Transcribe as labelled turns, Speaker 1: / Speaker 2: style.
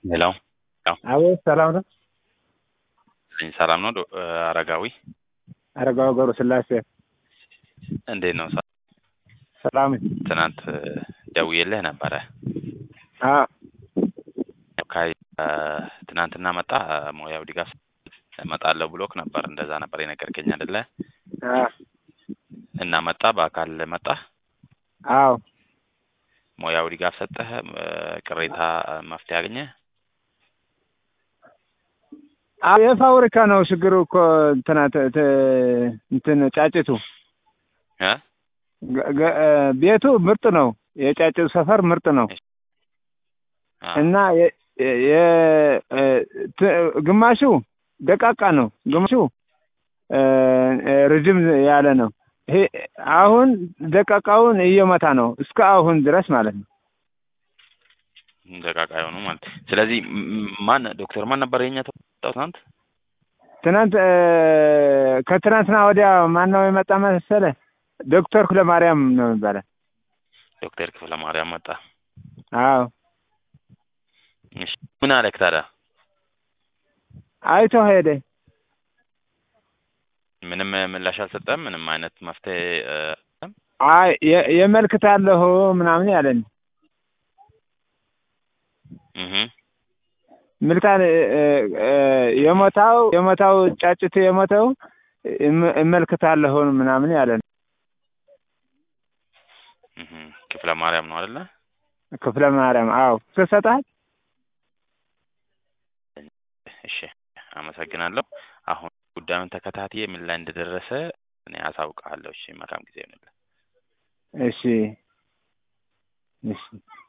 Speaker 1: ሄሎ
Speaker 2: አቤት ሰላም ነው።
Speaker 1: ሰላም ነው ዶ- አረጋዊ
Speaker 2: አረጋዊ ገብረ ስላሴ
Speaker 1: እንዴት ነው? ሰ-
Speaker 2: ሰላም።
Speaker 1: ትናንት ደውዬልህ ነበረ።
Speaker 2: አ
Speaker 1: ካይ ትናንትና መጣ ሙያው ድጋፍ እመጣለሁ ብሎክ ነበር። እንደዛ ነበር የነገርከኝ አይደለ?
Speaker 2: አ
Speaker 1: እና መጣ በአካል መጣ።
Speaker 2: አዎ
Speaker 1: ሙያው ድጋፍ ሰጠህ? ቅሬታ መፍትሄ አገኘ?
Speaker 2: አዎ የፋብሪካ ነው ችግሩ እኮ እንትና ተ- ተ- እንትን ጫጭቱ
Speaker 1: እ?
Speaker 2: ገ- ገ- ቤቱ ምርጥ ነው። የጫጭቱ ሰፈር ምርጥ ነው
Speaker 1: አ፣
Speaker 2: እና የ- የ- ት- ግማሹ ደቃቃ ነው፣ ግማሹ እ፣ ረጅም ያለ ነው። ይሄ አሁን ደቃቃውን እየመታ ነው እስከ አሁን ድረስ ማለት ነው።
Speaker 1: ደቃቃ የሆኑ ማለት ስለዚህ ም- ም- ማን ዶክተር ማን ነበር የኛ ተወጣው ትናንት?
Speaker 2: ትናንት እ፣ ከትናንትና ወዲያ ማን ነው የመጣ መሰለ? ዶክተር ኩለማርያም ነው የሚባለው።
Speaker 1: ዶክተር ክፍለ ማርያም መጣ።
Speaker 2: አዎ
Speaker 1: እሺ ምን አለክ ታዲያ?
Speaker 2: አይቶ ሄደ።
Speaker 1: ምንም ምላሽ አልሰጠም? ምንም አይነት መፍትሄ እ፣
Speaker 2: አይ የ- የመልክታለሁ ምናምን ያለን
Speaker 1: እህ
Speaker 2: ምልክታ የሞታው የሞታው ጫጭት የሞተው እም- እመልክታለሁ ምናምን ያለን
Speaker 1: እህ ክፍለ ማርያም ነው አይደለ?
Speaker 2: ክፍለ ማርያም። አዎ ተሰጣል።
Speaker 1: እሺ አመሰግናለሁ። አሁን ጉዳዩን ተከታትዬ ምን ላይ እንደደረሰ እኔ አሳውቅሃለሁ። እሺ መልካም ጊዜ ይሁንልህ።
Speaker 2: እሺ እሺ